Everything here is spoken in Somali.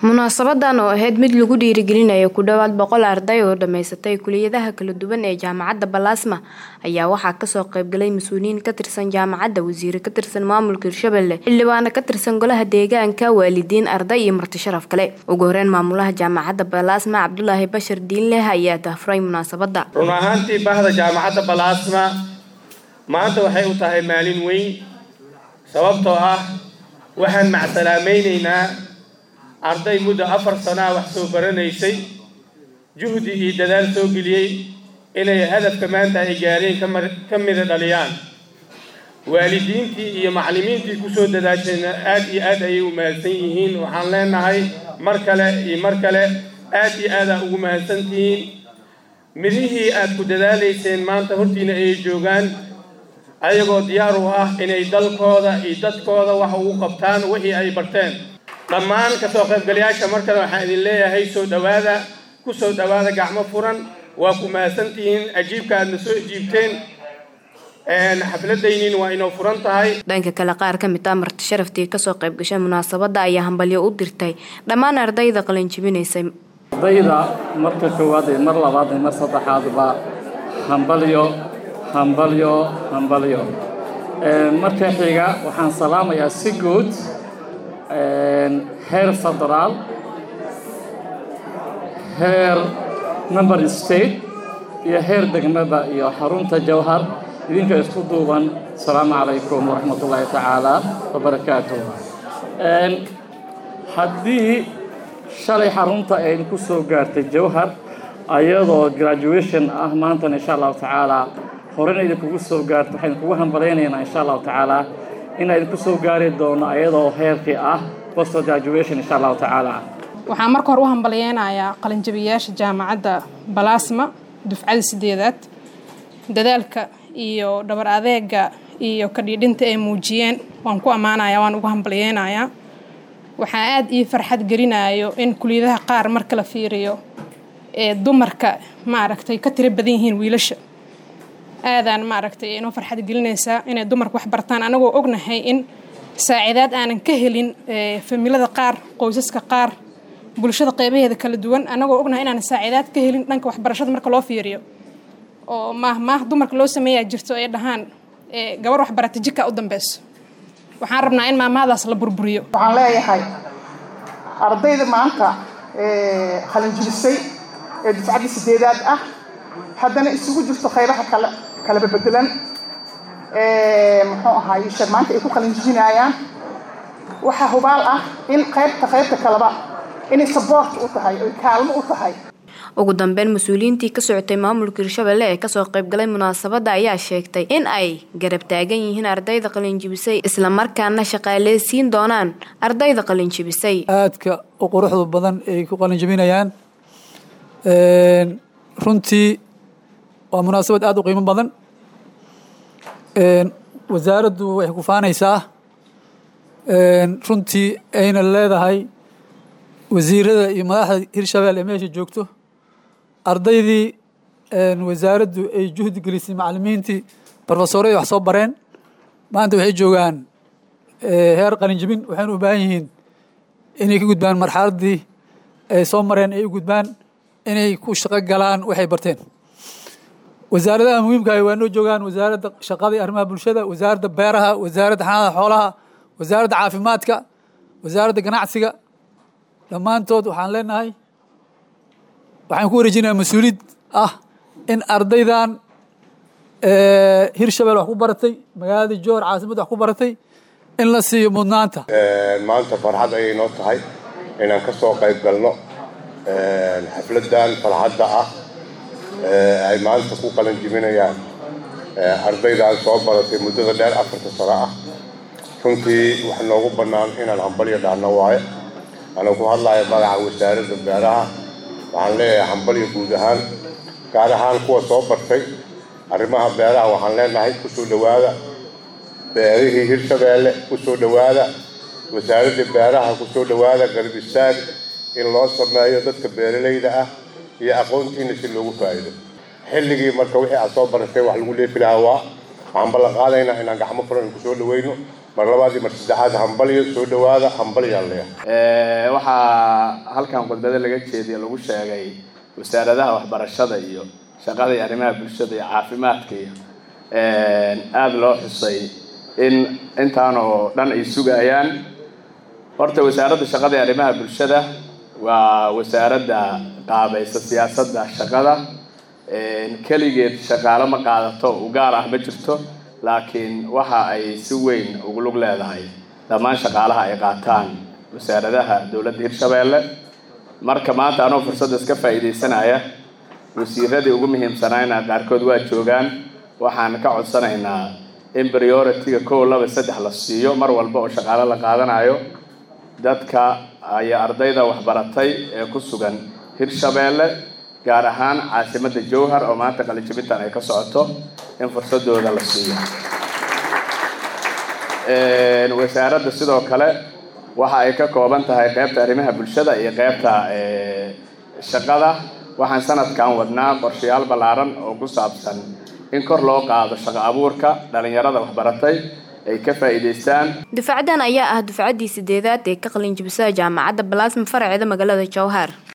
munaasabadan oo ahayd mid lagu dhiirigelinayo ku dhowaad boqol arday oo dhammaysatay kuliyadaha kala duwan ee jaamacadda balaasma ayaa waxaa kasoo qaybgalay mas-uuliyiin ka tirsan jaamacadda wasiire ka tirsan maamulka hirshabelle xildhibaano ka tirsan golaha deegaanka waalidiin arday iyo marti sharaf kale ugu horeyn maamulaha jaamacadda balaasma cabdulaahi bashar diinleh ayaa dahfuray munaasabadda run ahaantii bahda jaamacadda balaasma maanta waxay u tahay maalin weyn sababtoo ah waxaan macsalaamaynaynaa arday muddo afar sanaa wax soo baranaysay juhdi iyo dadaal soo geliyey inay hadafka maanta ay gaareen ka mida dhaliyaan waalidiintii iyo macallimiintii kusoo dadaashayna aad iyo aad ayay u mahadsan yihiin waxaan leenahay mar kale iyo mar kale aad iyo aadaa ugu mahadsan tihiin midihii aad ku dadaalayseen maanta hortiina ay joogaan ayagoo diyaar u ah inay dalkooda iyo dadkooda wax ugu qabtaan wixii ay barteen dhammaan kasoo qaybgalayaasha mar kale waxaan idin leeyahay soo dhowaada ku soo dhowaada gacmo furan waa ku mahadsantihiin ajiibka aadna soo ajiibteen xafladaynin waa inoo furan tahay dhanka kale qaar ka mid ah marti sharaftii kasoo qayb gashay munaasabadda ayaa hambalyo u dirtay dhammaan ardayda qalinjibinaysay ardayda marka koowaad iyo mar labaad iyo mar saddexaadba hambalyo hambalyo hambalyo marka xiga waxaan salaamayaa si guud heer federaal heer member state iyo heer degmaba iyo xarunta jawhar idinka isku duuban asalaamu calaykum waraxmat ullaahi tacaala wabarakaatuh haddii shalay xarunta ay ku soo gaartay jawhar ayadoo graduation ah maantana insha allahu tacaala horena idinkugu soo gaarto waxaan kugu hambalaynaynaa insha allahu tacaala inaa idinku soo gaari doono ayadoo heerkii ah post graduation insha allahu tacaala waxaan marka hore u hambalyeynayaa qalinjabiyaasha jaamacadda balaasma dufcada sideedaad dadaalka iyo dhabar adeega iyo kadhiidhinta ay muujiyeen waan ku ammaanayaa waan ugu hambalyeynayaa waxaa aada ii farxad gelinayo in kuliyadaha qaar marka la fiiriyo ee dumarka maaragtay ka tiro badan yihiin wiilasha aadaan maaragtay inoo farxad gelinaysaa inay dumarka wax bartaan anagoo ognahay in saacidaad aanan ka helin familada qaar qoysaska qaar bulshada qeybaheeda kala duwan anagoo ognahay inaan saacidaad ka helin dhanka waxbarashada marka loo fiiriyo oo maah maah dumarka loo sameeyaa jirto ay dhahaan gabar waxbarata jika u dambeyso waxaan rabnaa in maamahadaas la burburiyo waxaan leeyahay ardayda maanta qalinjibisay ee dufcadda sideedaad ah haddana isugu jirto qaybaha kale kalaba bedelan muxuu ahaay sheeg maanta ay ku qalinjibinayaan waxaa hubaal ah in qaybta qaybta kaleba inay sabort u tahay oy kaalmo u tahay ugu dambeyn mas-uuliyiintii ka socotay maamulka hirshabelle ee kasoo qaybgalay munaasabadda ayaa sheegtay in ay garab taagan yihiin ardayda qalinjibisay islamarkaana shaqaaleysiin doonaan ardayda qalinjibisay aadka u quruxda badan ay ku qalinjibinayaan runtii waa munaasabad aada u qiimo badan wasaaraddu waxay ku faanaysaa runtii ayna leedahay wasiirada iyo madaxda hirshabelle ee meesha joogto ardaydii wasaaraddu ay juhdi gelisay macallimiintii brofesoradii wax soo bareen maanta waxay joogaan heer qalinjibin waxayna u baahan yihiin inay ka gudbaan marxaladdii ay soo mareen ay u gudbaan inay ku shaqo galaan waxay barteen wasaaradaha muhiimkaah waa noo joogaan wasaaradda shaqada iyo arrimaha bulshada wasaaradda beeraha wasaaradda xanaanada xoolaha wasaaradda caafimaadka wasaaradda ganacsiga dhammaantood waxaan leenahay waxaan ku wareejinayaa mas-uuliyad ah in ardaydan hirshabelle wax ku baratay magaalada joor caasimadda wax ku baratay in la siiyo mudnaanta maanta farxad ayay noo tahay inaan ka soo qayb galno xafladdan farxadda ah ay maanta ku qalan jibinayaan ardaydan soo baratay muddada dheer afarta sano ah runtii wax noogu bannaan inaan hambalyo dhahno waaye anuu ku hadlayo magaca wasaaradda beeraha waxaan leeyahay hambalyo guud ahaan gaar ahaan kuwa soo bartay arrimaha beeraha waxaan leenahay kusoo dhowaada beerihii hirshabeelle kusoo dhowaada wasaaradda beeraha kusoo dhowaada garab istaag in loo sameeyo dadka beeralayda ah iyo aqoontiina si loogu faa'iido xilligii marka wixii aad soo baratay wax lagu leefi lahaa waa waxaan ballan qaadaynaa inaan gacmo furan kusoo dhaweyno mar labaad iyo mar saddexaad hambalyo soo dhawaada hambalyaan leeyahay waxaa halkan khudbada laga jeediya lagu sheegay wasaaradaha waxbarashada iyo shaqada iyo arrimaha bulshada iyo caafimaadka iyo aada loo xusay in intaan oo dhan ay sugayaan horta wasaaradda shaqada iyo arrimaha bulshada waa wasaaradda qaabaysa siyaasadda shaqada keligeed shaqaalo ma qaadato u gaar ah ma jirto laakiin waxa ay si weyn ugu lug leedahay dhammaan shaqaalaha ay qaataan wasaaradaha dowladda hirshabeelle marka maanta anoo fursadda iska faa'iidaysanaya wasiiradii ugu muhiimsanaayna qaarkood waa joogaan waxaan ka codsanaynaa in priority-ga kow laba saddex la siiyo mar walba oo shaqaalo la qaadanayo dadka ayaa ardayda waxbaratay ee ku sugan hirshabeelle gaar ahaan caasimadda jowhar oo maanta qalijabintan ay ka socoto in fursadooda la siiyo wasaaradda sidoo kale waxa ay ka kooban tahay qeybta arrimaha bulshada iyo qeybta shaqada waxaan sanadkan wadnaa qorshayaal ballaaran oo ku saabsan in kor loo qaado shaqo abuurka dhalinyarada waxbaratay ay ka faa'iidaystaan dufacdan ayaa ah dufcaddii sideedaad ee ka qalin jibisada jaamacadda balaasma faraceeda magaalada jowhar